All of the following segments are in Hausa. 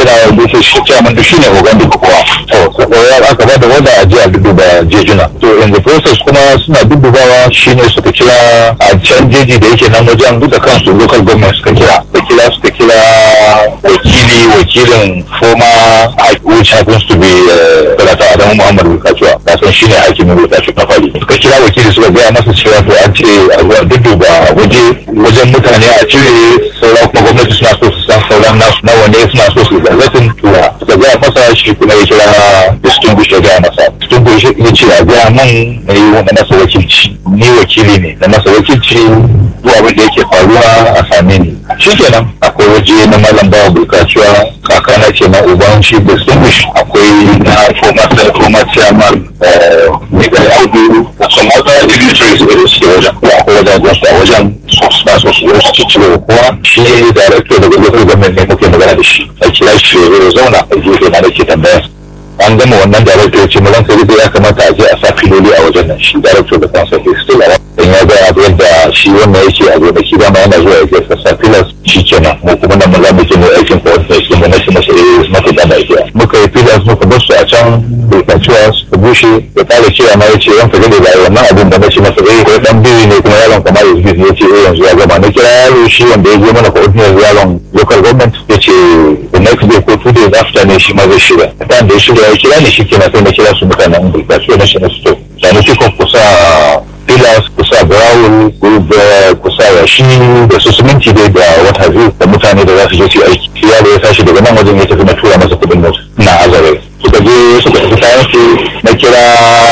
kira da shi chairman da shine ogan duka kowa to sai aka ba da wanda a jiya duba jejuna to in the process kuma suna dubawa shine suka kira a can jeji da yake nan wajen duka kansu local government suka kira suka kira suka kira wakili wakilin former which happens to be Sanata Adamu Muhammad Bukacuwa kasan shine hakimin Bukacu na fari suka kira wakili suka gaya masa cewa to an ce a zuwa dudduba waje wajen mutane a cire sauran kuma gwamnati suna so su san sauran nasu nawa ne suna so su zarratin tura suka gaya masa shi kuma ya kira distinguish ya gaya masa distinguish ya ce a gaya man na yi wani masa wakilci ni wakili ne na masa wakilci zuwa abin da yake faruwa a same ni shi kenan akwai waje na malam bawa bulkacuwa kakana ce na uban shi distinguish akwai na former former chairman Miguel Audu da some other dignitaries da suke wajen akwai wajen gwamnati a wajen suna so su zo su ciccire kowa shi director daga local government ne muke magana da shi a kira shi ya zauna a gefe na da ke tambaya an gama wannan director ya ce mu ranka da ya kamata a je a sa filoli a wajen nan shi director da kansa ke still a dan ya ga yadda shi wannan yake a gonaki dama yana zuwa ya ke sa filas shi kenan mu kuma nan mun za mu je mu aikin coordination mu na shi masa eh maka da idea muka yi filas muka bar su a can bulkaciwa su bushe ya kare cewa ma yace ranka da da wannan abin da nace masa eh ko dan biyu ne kuma yaron kamar yanzu ne yace eh yanzu ya gama na kira yaro shi wanda ya je mana coordination yaron local government yace the next day ko two days after ne shi ma zai shirya dan da ya shirya ya kira ni shi kenan sai na kira su mutanen bulkaciwa na shi na su to sani kiko kusa pillars kusa growl kusa yashi da su siminti dai da wata biyu da mutane da za su je su aiki shi yaro ya tashi daga nan wajen ya tafi na tura masa kudin mota na azare suka je suka tafi kayan su na kira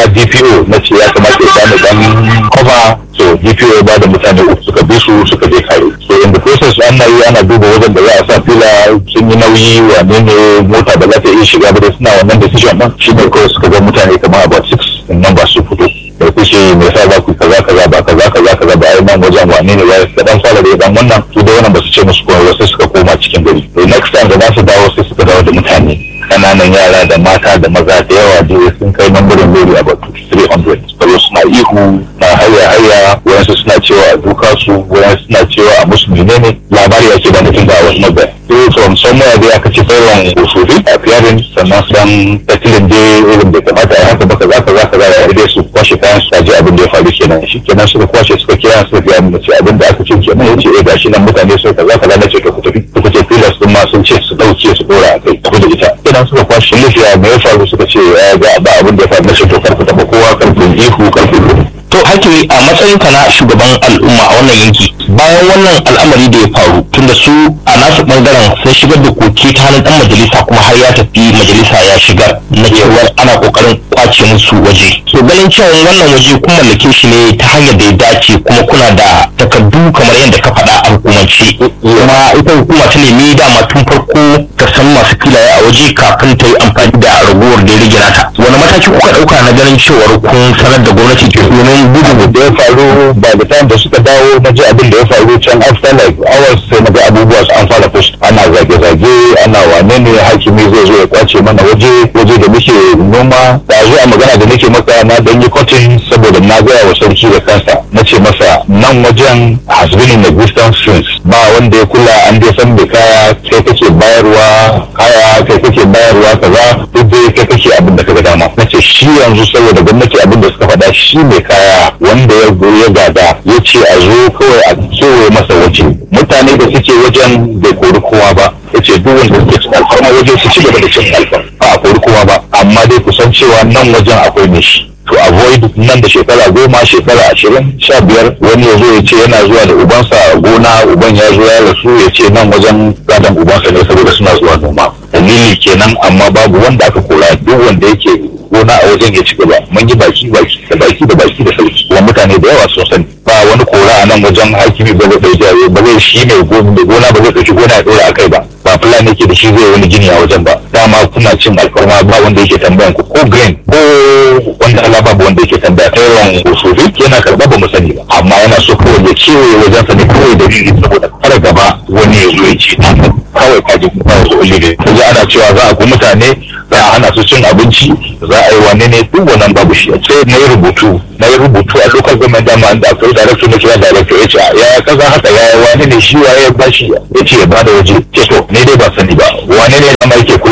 dpo na ce ya kamata ya bani dan cover so dpo ya bada mutane uku suka bi su suka je kare so in the process an na yi ana duba wajen da za a sa fila sun yi nauyi wane ne mota ba za ta iya shiga ba da suna wannan decision din shi ne kawai suka ga mutane kamar about six in number su fito da kushe me yasa za ku kaza kaza ba kaza kaza kaza ba ai nan wajen wane ne ya ka dan fara da dan wannan su da wannan ba su ce musu kuma sai suka koma cikin gari to next time da za su dawo sai suka dawo da mutane kananan yara da mata da maza da yawa da sun kai nambarin lori about 300 saboda suna ihu na haya haya wayansu suna cewa a duka su wayansu suna cewa a musu menene labari ake da mutum da wasu mabaya so from somewhere dai aka ce sauran usufi a fiyarin sannan san tatilin dai irin da kamata a haka baka za ka za ka za ka dai su kwashe kayan su ji abin da ya faru kenan shi kenan suka kwashe suka kira suka fiya mu ce abin da aka ce kenan yace eh gashi nan mutane sun kaza kaza na ce to ku tafi ku ce filas din ma sun ce su dauke su dora a kai tafi da ita kenan suka kwashe lafiya me ya faru suka ce ga ba abin da ya faru na ce to karku taba kowa karku ihu karku to hakimi a matsayin ka na shugaban al'umma a wannan yanki bayan wannan al'amari da ya faru tunda su a nasu bangaren sun shigar da koke ta hannun dan majalisa kuma har ya tafi majalisa ya shigar na cewar ana kokarin kwace musu waje so ganin cewa wannan waje kun mallake shi ne ta hanyar da ya dace kuma kuna da takardu kamar yadda ka faɗa a hukumance kuma ita hukuma ta nemi dama tun farko ta san masu filaye a waje kafin ta yi amfani da ragowar da ya rage nata wani mataki kuka ɗauka na ganin cewar kun sanar da gwamnati domin gudun da ya faru ba da time da suka dawo na ji abin da ya faru can after like hours sai na ga abubuwa su an fara push ana zage-zage ana wane ne hakimi zai zo ya kwace mana waje waje da muke noma da zuwa magana da nake maka na dan yi cotton saboda na gaya wa sarki da kansa na ce masa nan wajen has been in existence since ba wanda ya kula an dai san mai kaya kai kake bayarwa kaya kai kake bayarwa kaza duk dai kai kake abin da kaga dama na ce shi yanzu saboda gwamnati abin da suka faɗa shi mai kaya wanda ya ya gada ya ce a zo kawai a kewaye masa waje mutane da suke wajen bai kori kowa ba ya ce duk wanda suke cin alfarma waje su ci gaba da cin alfarma ba a kori kowa ba amma dai kusan cewa nan wajen akwai ne shi to avoid nan da shekara goma shekara ashirin sha biyar wani ya zo ya ce yana zuwa da ubansa a gona uban ya zo ya rasu ya ce nan wajen gadon ubansa ne saboda suna zuwa noma dalili kenan amma babu wanda aka kora duk wanda yake gona a wajen ya ci gaba mun yi baki baki da baki da baki da sauki kuma mutane da yawa sun sani ba wani kora a nan wajen hakimi ba zai ɗauki ba zai shi mai gona ba zai ɗauki gona ya ɗora a kai ba ba fulani yake da shi zai wani gini a wajen ba dama kuna cin alfarma ba wanda yake tambayan ku ko green ko wanda Allah babu wanda yake tambaya ta yawan usufi yana karɓa ba mu sani ba amma yana so kawai ya kewaye wajen sa ne kawai da shi saboda kar gaba wani ya zo ya ce kawai kaji kuma ya zo ne kaji ana cewa za a ku mutane za a hana su cin abinci za a yi wane ne duk wannan babu shi sai na yi rubutu na yi rubutu a local government dama da akwai director na kira director ya ce ya kaza haka ya wane ne shi waye ya bashi ya ce ya bada waje ce to ne dai ba sani ba wane ne dama yake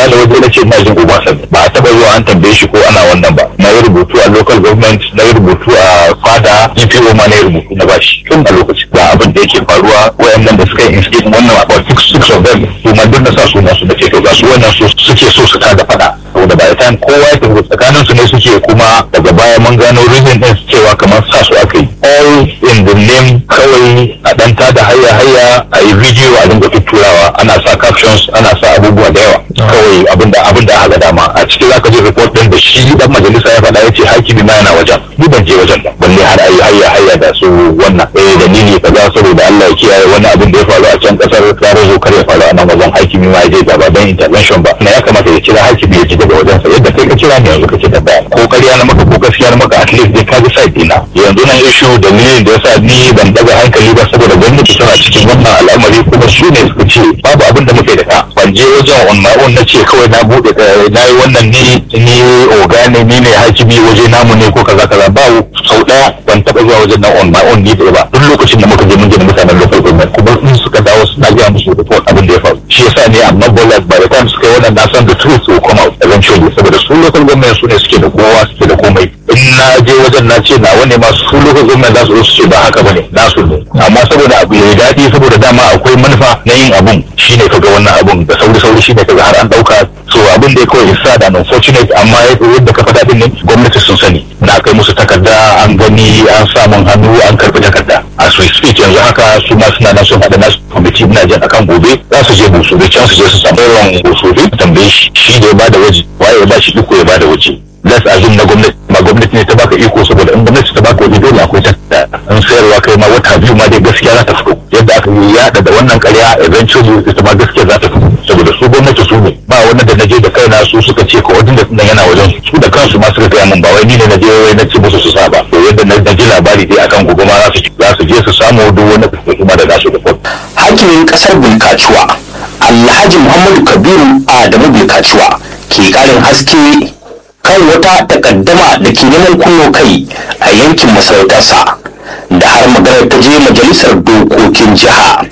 kula da waje na ce ina jin Obasanjo ba a taba zuwa an tambaye shi ko ana wannan ba na yi rubutu a local government na yi rubutu a fada GPO ma na yi rubutu na bashi tun a lokaci ga abin da yake faruwa wayannan da suka yi instate wannan about six six of them su ma duk na sa suna su da ce to ga su wannan su suke so su tada fada saboda by the time kowa ya tafi tsakanin su ne suke kuma daga baya mun gano reason din cewa kamar sa su aka yi all in the name kawai a dan tada hayya hayya a yi video a dinga tutturawa ana sa captions ana sa abubuwa da yawa kawai abinda abinda aka dama a cikin zaka je report din da shi dan majalisa ya faɗa yace hakimi ma yana wajen ni ban je wajen ba balle har ayi hayya hayya da su wannan eh dalili kaza saboda Allah ya kiyaye wani abin da ya faru a can kasar ya zo kar ya faru a nan wajen hakimi ma ya je gaba dan intervention ba na ya kamata ya kira hakimi ya ji daga wajen sa yadda kai ka kira ni yanzu kake tambaya ko ƙarya na maka ko gaskiya na maka at least dai ka ji side dina yanzu nan issue dalilin da yasa ni ban daga hankali ba saboda gwamnati tana cikin wannan al'amari kuma su ne suka ce babu abin da muke da ka ban je wajen on my own na ce kawai na bude na yi wannan ni ni oga ne ni ne hakimi waje namu ne ko kaza kaza ba sau daya ban taba zuwa wajen nan on my own ni ba duk lokacin da muka je mun je da mutanen local government kuma in suka dawo suna gaya musu report abin da ya faru shi yasa ne amma bolas by the time suka yi wannan na san the truth will come out eventually saboda su local government su ne suke da kowa suke da komai in na je wajen na ce nawa ne masu su local government za su zo su ce ba haka bane nasu ne amma saboda abu ya daɗi saboda dama akwai manufa na yin abun shine kaga wannan abun da sauri sauri shine kaga har an dauka so abin da ya kawai isa da unfortunate amma yadda ka faɗa din ne gwamnati sun sani na kai musu takarda an gani an samun hannu an karɓi takarda a su speak yanzu haka su ma suna nan sun haɗa nasu kwamiti ina jin akan gobe za su je busu da can su je su samu yawan busu tambaye shi shi da ya bada waje waye ya bashi iko ya bada waje let's assume na gwamnati ma gwamnati ne ta baka iko saboda in gwamnati ta baka waje dole akwai takarda in sayarwa kai ma wata biyu ma dai gaskiya za ta fito yadda aka yi yada da wannan karya eventually ita ma gaskiya za ta fito saboda su gwamnati su ne ba wannan da naje da kaina su suka ce ko wajen da nan yana wajen su da kansu ma suka gaya min ba wai ni ne naje wai na ce musu su saba to yadda na ji labari dai akan gobe ma za su za su je su samu duk wani kuma da nasu da hakimin kasar bulkacuwa alhaji muhammadu kabiru adamu bulkacuwa ke karin haske kan wata takaddama da ke neman kunno kai a yankin masarautarsa da har maganar ta je majalisar dokokin jiha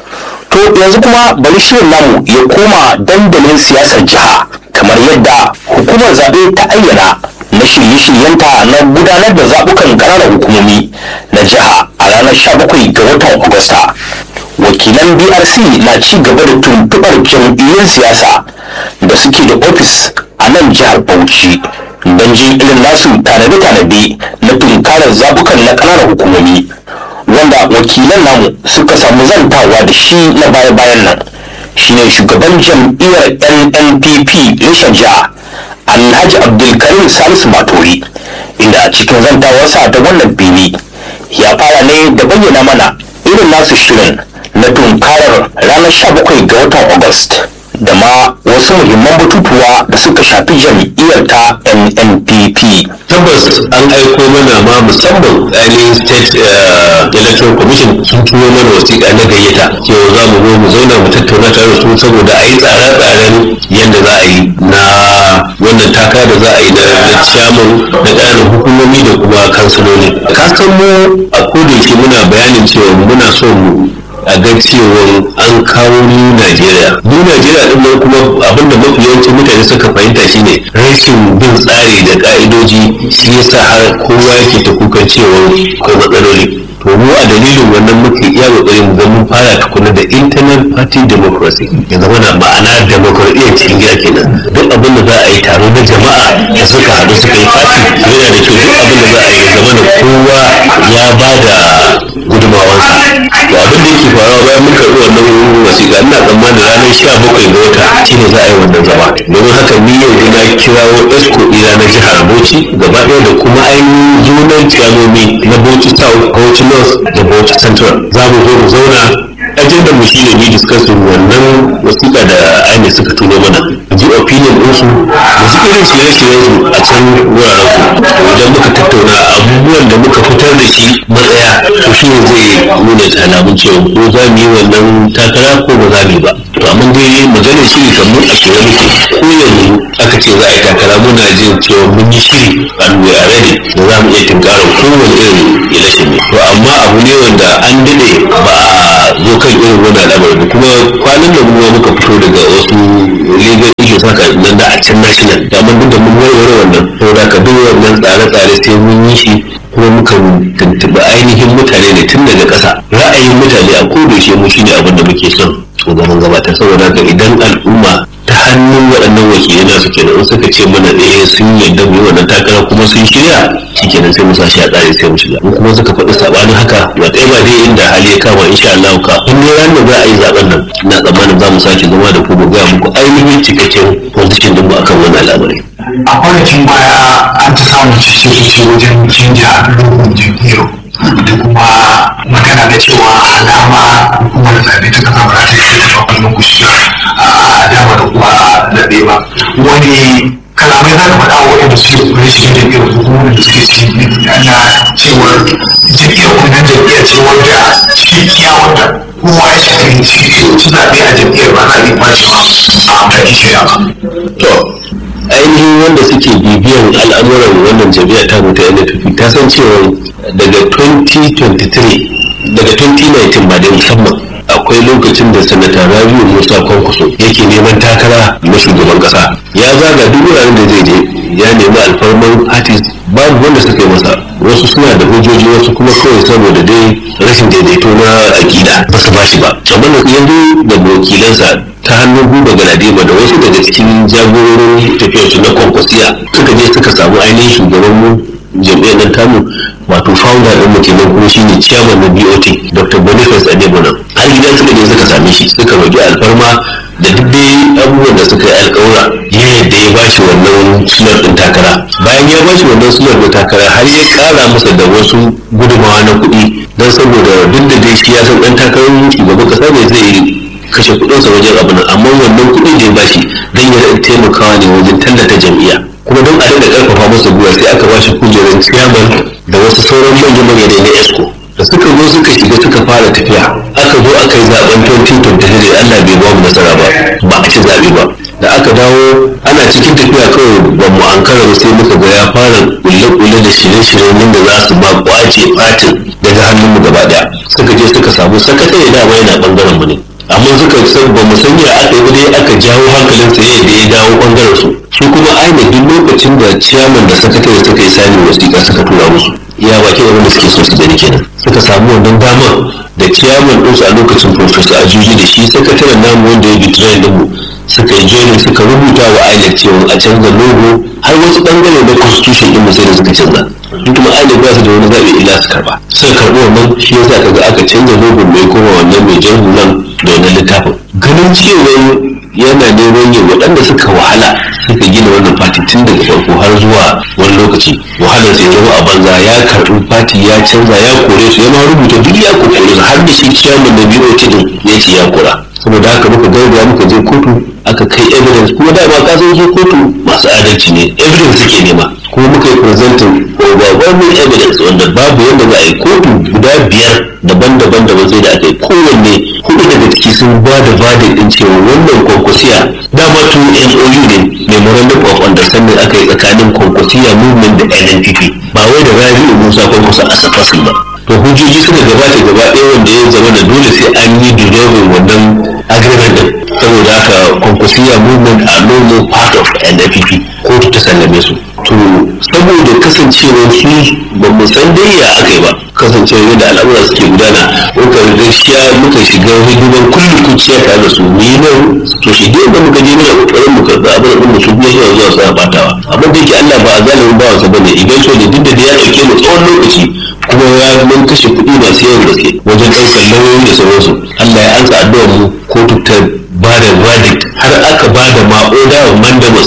to yanzu kuma bari shirin namu ya koma dandalin siyasar jiha kamar yadda hukumar zaɓe ta ayyana na shirye-shiryenta na gudanar da zaɓukan ƙananan hukumomi na jiha a ranar 17 ga watan agusta wakilan brc na ci gaba da tuntuɓar jam'iyyun siyasa da suke da ofis a nan jihar bauchi don jin irin nasu tanade-tanade na tunkarar zabukan na ƙananan hukumomi wanda wakilan namu suka samu zantawa da shi na baya-bayan nan shine shugaban jam'iyyar nnpp reshen jiha alhaji abdulkarim salisu matori inda a cikin zantawarsa da wannan fili ya fara ne da bayyana mana irin nasu shirin na tunkarar ranar 17 ga watan August da ma wasu muhimman batutuwa da suka shafi jam'iyyar ta NNPP. tabbas an aiko mana ma musamman ainihin state electoral commission sun turo mana wasiƙa na gayyata cewa za mu zo mu zauna mu tattauna tare da su saboda a yi tsare-tsaren yadda za a yi na wannan taka da za a yi na ciyaman na ƙananan hukumomi da kuma kansiloli ka san mu a kodayaushe muna bayanin cewa muna so mu a ga cewa an kawo new Najeriya. New Najeriya din nan kuma abinda mafi yawancin mutane suka fahimta shine rashin bin tsari da ka'idoji shi yasa har kowa yake ta kukan cewa ko matsaloli. To mu a dalilin wannan muke iya kokari mu ga mun fara tukuna da internal party democracy ya zama na ma'ana demokradiyya cikin gida kenan duk abin da za a yi taro na jama'a da suka haɗu suka yi party yana da kyau duk abin da za a yi ya zama na kowa ya ba da gudunmawansa to abin da yake faruwa bayan mun karɓi wannan wasiƙa ina tsammanin ranar sha bakwai ga wata shine za a yi wannan zama domin haka ni yau na kirawo esco ina na jihar bauchi gaba ɗaya da kuma ainihin junan ciyamomi na bauchi south bauchi north da bauchi central za mu zo mu zauna ajandar mu shine mu discussion wannan wasiƙa da aini suka tuno mana ji opinion ɗinsu da ji irin shirye-shiryen su a can wuraren su idan muka tattauna abubuwan da muka fitar da shi matsaya to shi ne zai nuna alamun cewa ko za mu yi wannan takara ko ba za mu yi ba to amma dai maganar shiri kan mun a shirye muke ko yanzu aka ce za a yi takara muna jin cewa mun yi shiri and we are ready da za mu iya tunkarar kowane irin election ne to amma abu ne wanda an daɗe ba a zo kan irin wannan al'amari kuma kwanan da mu muka fito daga wasu legal shi saka nan da a can national da mun duk da mun warware wannan saboda ka duk wannan tsare-tsare sai mun yi shi kuma muka tuntuɓi ainihin mutane ne tun daga ƙasa ra'ayin mutane a kodoshe mu shine abin da muke son shugaban gabatar saboda haka idan al'umma ta hannun waɗannan wakilai na suke in suka ce mana eh sun yarda mu yi wannan takara kuma sun shirya shikenan sai mu sa shi a tsari sai mu shiga in kuma suka faɗi sabanin haka ba ɗaya ba dai inda hali ya kama insha Allah ka in ne ran da za a yi zaben nan ina tsammanin za mu sake zama da ku mu gaya muku ainihin cikakken position din mu akan wannan al'amari a kwanakin baya an ta samun cece wajen canja lokacin jam'iyyar da kuma magana da cewa alama hukumar zaɓe ta kasa ba ta yi ta wannan kushi a dama da kuma zaɓe ba wani kalamai za ka faɗa wa waɗanda suke kure shi jam'iyyar hukumar da suke ci na cewar jam'iyyar wannan jam'iyyar ce wanda cikakkiya wanda kowa ya shafi ci zaɓe a jam'iyyar ba za a yi bashi a mai shirya ba. to ainihin wanda suke bibiyan al'amuran wannan jami'a ta mutu NFP ta san cewa daga 2023 daga 2019 ba da musamman akwai lokacin da sanata rabiu musa kwankwaso yake neman takara na shugaban kasa ya zaga duk wuraren da zai je ya nemi alfarman artist babu wanda suka yi masa wasu suna da hujjoji wasu kuma kawai saboda dai rashin daidaito na akida ba su bashi ba amma da yanzu da wakilansa ta hannun guba galadima da wasu daga cikin jagororin tafiyarsu na kwankwasiya suka je suka samu ainihin shugaban mu jam'iyyar nan tamu wato founder ɗin mu kenan kuma shine chairman na BOT Dr. Boniface Adebona har gida suka je suka same shi suka roki alfarma da duk dai abubuwan da suka yi alƙawura ya yadda ya bashi wannan sunar ɗin takara bayan ya bashi wannan sunar ɗin takara har ya ƙara masa da wasu gudumawa na kuɗi don saboda duk da dai shi ya san ɗan takarar shugaban ƙasa ne zai kashe kuɗinsa wajen abin amma wannan kuɗin da ya bashi don ya taimakawa ne wajen tallata jam'iyya kuma don a daɗa ƙarfafa masa gwiwa sai aka bashi kujerar chairman da wasu sauran manyan manyan na esco da suka zo suka shiga suka fara tafiya aka zo aka yi zaben 2023 da Allah bai ba mu nasara ba ba a ci zaɓe ba da aka dawo ana cikin tafiya kawai ba mu ankara ba sai muka ga ya fara kulle-kulle da shirye-shiryen yadda za su ma kwace fatin daga hannunmu gaba daya suka je suka samu sakatare dama yana bangaren mu ne amma suka san ba mu sanya aka yi dai aka jawo hankalin sa da ya dawo bangaren su su kuma aina duk lokacin da ciyaman da sakatare suka yi sani wasiƙa suka tura musu iya bakin abin da suke so su gani kenan suka samu wannan damar da ciyaman ɗinsu a lokacin professor ajuji da shi sakataren namu wanda ya bitrayin din mu suka yi joinin suka rubuta wa INEC cewa a canza logo har wasu bangare na constitution din mu sai da suka canza duk kuma INEC ba su da wani zaɓi illa su karba suka karɓi wannan shi yasa kaga aka canza logo mai koma wannan mai jan hulan da wannan littafin ganin cewa yana neman yin waɗanda suka wahala suka gina wannan fati tun daga farko har zuwa wani lokaci wahalar sai zama a banza ya karɓi fati ya canza ya kore su ya ma rubuta duk ya kore su har da shi ciyaman na BOT din ya ce ya kora saboda haka muka gauraya muka je kotu aka kai evidence kuma dama ka san su kotu masu adalci ne evidence suke nema kuma muka yi presenting overwhelming evidence wanda babu yadda za a yi kotu guda biyar daban-daban daban sai da aka yi kowanne hudu daga ciki sun ba da verdict din cewa wannan kwankwasiya dama tu MOU ne memorandum of understanding aka yi tsakanin kwankwasiya movement da NNPP ba wai da Rabi'u Musa kwankwasa a safasin ba to hujjoji suka gabata gaba ɗaya wanda ya zama da dole sai an yi dissolving wannan agreement din saboda haka kwankwasiya movement a no more part of NNPP kotu ta sallame su to saboda kasancewar su ba mu san dai ya aka yi ba kasancewar yadda al'amura suke gudana muka gaskiya muka shiga hidiman kullu kuciya tare da su mu yi nan to shi dai da muka je muna kokarin mu karɓi abin da mu su biya zuwa zuwa suna batawa abin da yake Allah ba a zalimin bawansa bane eventually duk da dai ya dauke mu tsawon lokaci kuma ya mun kashe kuɗi masu yawan gaske wajen ɗaukar lauyoyi da sauransu Allah ya ansa addu'ar mu kotu ta ba da verdict har aka ba da ma'oda wa mandamus